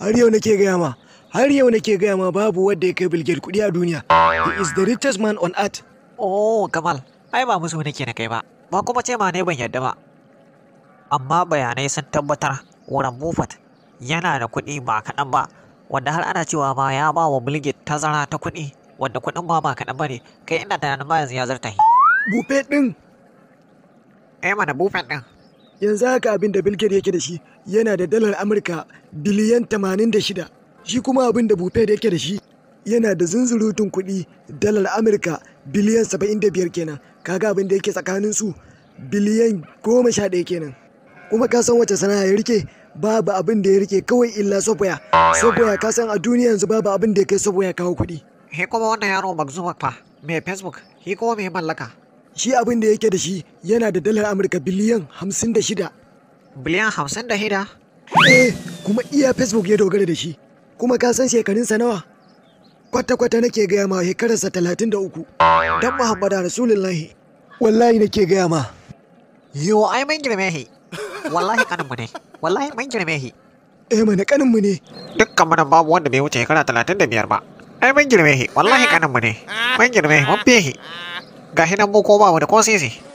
har yau nake gaya ma har yau nake gaya ma babu wanda ya kai Bill Gates kuɗi a duniya he is the richest man on earth Oh, Kamal, ai ba musu nake na kai ba, ba kuma ce ma ne ban yadda ba. Amma bayanai sun tabbatar Warren Buffett yana da kuɗi ba kaɗan ba, wanda har ana cewa ma ya ba wa Bill Gates tazara ta kuɗi, wanda kuɗin ma ba kaɗan ba ne, kai ina tunanin ma yanzu ya zarta shi. Buffett ɗin Eh mana Buffett ɗin. yanzu haka abin da Bill Gates yake da shi yana da dalar Amurka biliyan 86 shi kuma abin da Buffett yake da shi yana da zunzurutun kuɗi dalar Amurka biliyan 75 kenan kaga abin da yake tsakanin su biliyan 11 kenan kuma ka san wace sana'a ya rike babu abin da ya rike kawai illa software software ka san a duniya yanzu babu abin da ya kai software kawo kuɗi He kuma wannan yaro Mark Zuckerberg fa, mai Facebook, he kuma mai mallaka. shi abin da yake da shi yana da dalar Amurka biliyan 56 Biliyan hamsin da hida. Eh, kuma iya Facebook ya dogara da shi. Kuma ka san shekarunsa nawa? Kwata-kwata nake gaya ma shekararsa talatin da uku. Dan Muhammadu Rasulullahi. Wallahi nake gaya ma. Yo, ai mun girme shi. Wallahi kaninmu ne, wallahi mun girme shi. Eh mana kaninmu ne. Dukkan mu nan babu wanda bai wuce shekara talatin da biyar ba. Ai mun girme shi, wallahi kaninmu ne. Mun girme shi, mun fiye shi. Ga shi nan mu ko ba mu da ko sisi.